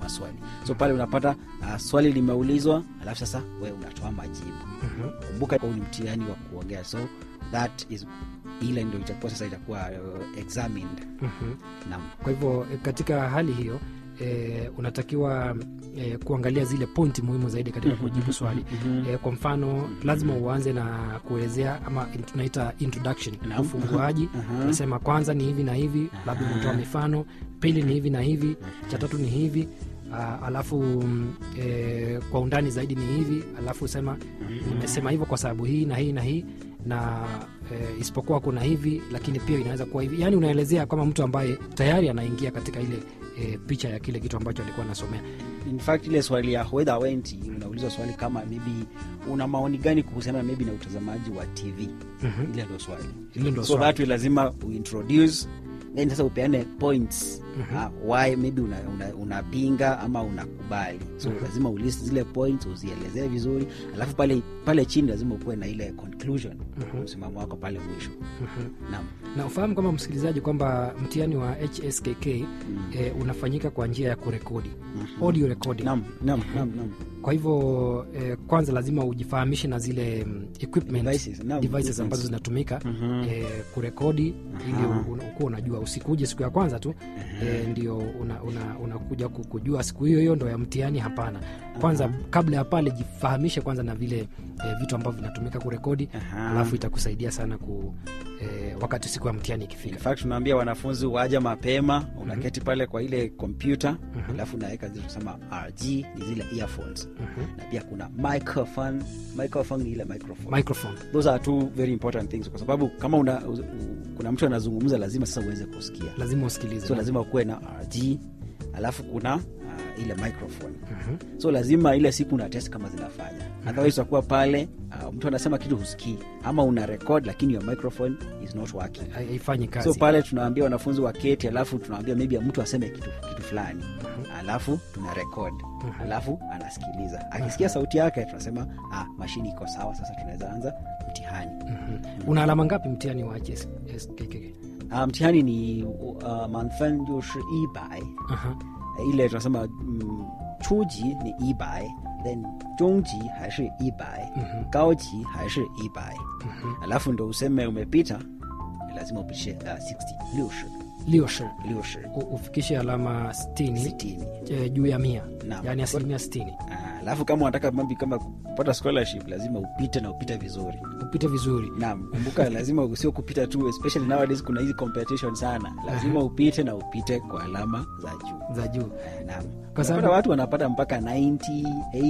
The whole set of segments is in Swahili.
maswali so pale unapata uh, swali limeulizwa alafu sasa we unatoa majibu Mhm. kumbuka huu ni mtihani wa kuongea so that is ile ndio itakuwa sasa itakuwa uh, examined Mhm. naam kwa hivyo eh, katika hali hiyo e, unatakiwa e, kuangalia zile pointi muhimu zaidi katika kujibu swali e, kwa mfano lazima uanze na kuelezea ama in- tunaita introduction Naam. ufunguaji Aha. unasema kwanza ni hivi na hivi labda Aha. unatoa mifano pili ni hivi na hivi cha tatu ni hivi Uh, alafu mm, e, kwa undani zaidi ni hivi alafu sema nimesema hivyo kwa sababu hii na hii na hii na e, isipokuwa kuna hivi lakini pia inaweza kuwa hivi yaani unaelezea kama mtu ambaye tayari anaingia katika ile e, picha ya kile kitu ambacho alikuwa anasomea in fact ile swali ya whether went unaulizwa swali kama maybe una maoni gani kuhusiana maybe na utazamaji wa tv Mhm. ile ndio swali hilo ndo so swali. that way lazima uintroduce then sasa upeane points Mhm. uh, why maybe unapinga una, unapinga ama unakubali so Mhm. lazima ulist zile points uzielezee vizuri alafu pale pale chini lazima ukuwe na ile conclusion Mhm. msimamo wako pale mwisho Mhm. naam na ufahamu kama msikilizaji kwamba mtihani wa hskk Mm. e, unafanyika kwa njia ya kurekodi Mhm. audio recording naam naam naam naam kwa hivyo eh, kwanza lazima ujifahamishe na zile mm, equipment Devices, naam, devices equipments. ambazo zinatumika Mhm. eh, kurekodi ili Aha. u- una- ukuwa unajua usikuje siku ya kwanza tu eh, ndio unakuja una, unakuja ku- kujua siku hiyo hiyo ndo ya mtihani hapana kwanza kabla ya pale jifahamishe kwanza na vile eh, vitu ambavyo vinatumika kurekodi Aha. alafu itakusaidia sana ku eh, wakati siku ya mtihani In ikifika fact tunaambia wanafunzi waja mapema unaketi pale kwa ile kompyuta alafu unaweka zile tunasema rg ni zile earphones Mhm. na pia kuna microphone microphone ni ile microphone microphone those are two very important things kwa sababu kama una, u, u, kuna mtu anazungumza lazima sasa uweze kusikia lazima usikilize so lazima ukuwe na rg alafu kuna uh, ile microphone Mhm. so lazima ile siku una test kama zinafanya otherwise utakuwa pale uh, mtu anasema kitu husikii ama una record lakini your microphone is not working Hai- haifanyi kazi so pale tunaambia wanafunzi waketi alafu tunaambia maybe mtu aseme kitu, kitu fulani alafu tuna record alafu anasikiliza akisikia sauti yake tunasema ah, mashini iko sawa sasa tunaweza anza mtihani Mhm. una alama ngapi mtihani wa hskk ah, mtihani ni uh, manfen jushi ibai Aha. ile tunasema mm, chuji ni ibai then jungji haishi ibai Mhm. gaoji haishi ibai alafu ndo useme umepita lazima upitishe uh, 60 liushi liushi liushi u- ufikishe alama 60 sitini eh, juu ya mia Naam. yaani asilimia 60 Ah, alafu kama unataka mambi kama kupata scholarship lazima upite na upite vizuri upite vizuri naam kumbuka lazima usio kupita tu especially nowadays kuna hizi competition sana lazima upite na upite kwa alama za juu za juu Ah, naam Kwa sababu- Unapata watu wanapata mpaka 90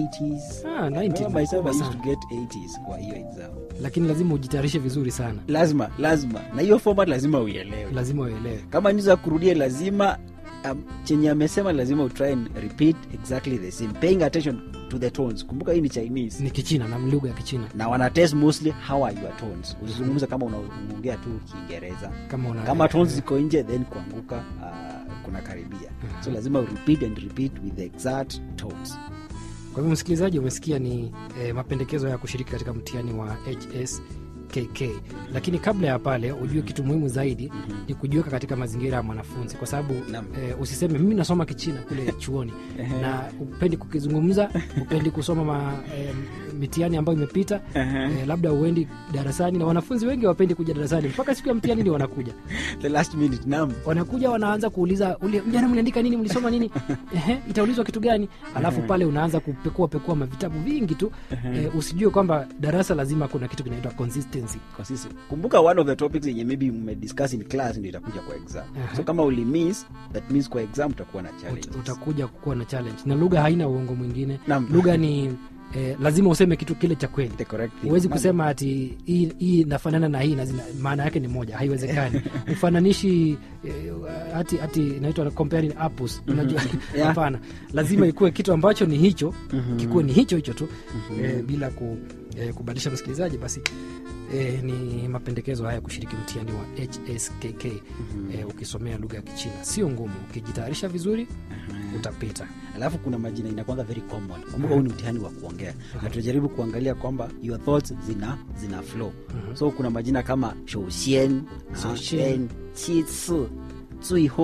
80s Ah, 90 Remember ni myself, kubwa I used sana. to get 80s kwa hiyo exam lakini lazima ujitayarishe vizuri sana lazima lazima na hiyo format lazima uielewe lazima uelewe kama ni za kurudia lazima um, chenye amesema lazima utry and repeat exactly the same paying attention to the tones kumbuka hii ni chinese ni kichina na lugha ya kichina na wana test mostly how are your tones usizungumza kama una- unaongea tu kiingereza kama una kama tones ziko nje then kuanguka uh, kuna karibia so lazima repeat and repeat with the exact tones kwa hivyo msikilizaji umesikia ni eh, mapendekezo ya kushiriki katika mtihani wa hskk lakini kabla ya pale ujue kitu muhimu zaidi ni kujiweka katika mazingira ya mwanafunzi kwa sababu Naam. eh, usiseme mimi nasoma kichina kule chuoni na upendi kukizungumza upendi kusoma ma, eh, mitihani ambayo imepita eh, labda uendi darasani na wanafunzi wengi wapendi kuja darasani mpaka siku ya mtihani ndio wanakuja the last minute nam wanakuja wanaanza kuuliza ule jana mliandika nini mlisoma nini Ehe, itaulizwa kitu gani alafu pale unaanza kupekua pekua mavitabu vingi tu eh, usijue kwamba darasa lazima kuna kitu kinaitwa consistency consistent kumbuka one of the topics yenye maybe mmediscuss in class ndio itakuja kwa exam Aha. so kama ulimiss that means kwa exam utakuwa na challenge Ut, utakuja kuwa na challenge na lugha haina uongo mwingine Naam. lugha ni eh, lazima useme kitu kile cha kweli the correct thing huwezi Naam. kusema ati hii hii inafanana na hii na zina- maana yake ni moja haiwezekani ufananishi eh, hati hati inaitwa comparing apples unajua Yeah. hapana lazima ikuwe kitu ambacho ni hicho kikuwe ni hicho hicho tu eh, bila ku, eh, kubadilisha msikilizaji basi eh, ni mapendekezo haya kushiriki mtihani wa hskk eh, ukisomea lugha ya kichina sio ngumu ukijitayarisha vizuri utapita alafu kuna majina inakwanga very common kumbuka huu ni mtihani wa kuongea na tunajaribu kuangalia kwamba your thoughts zina zina flow so kuna majina kama shouxian Shouxian. then 其次最后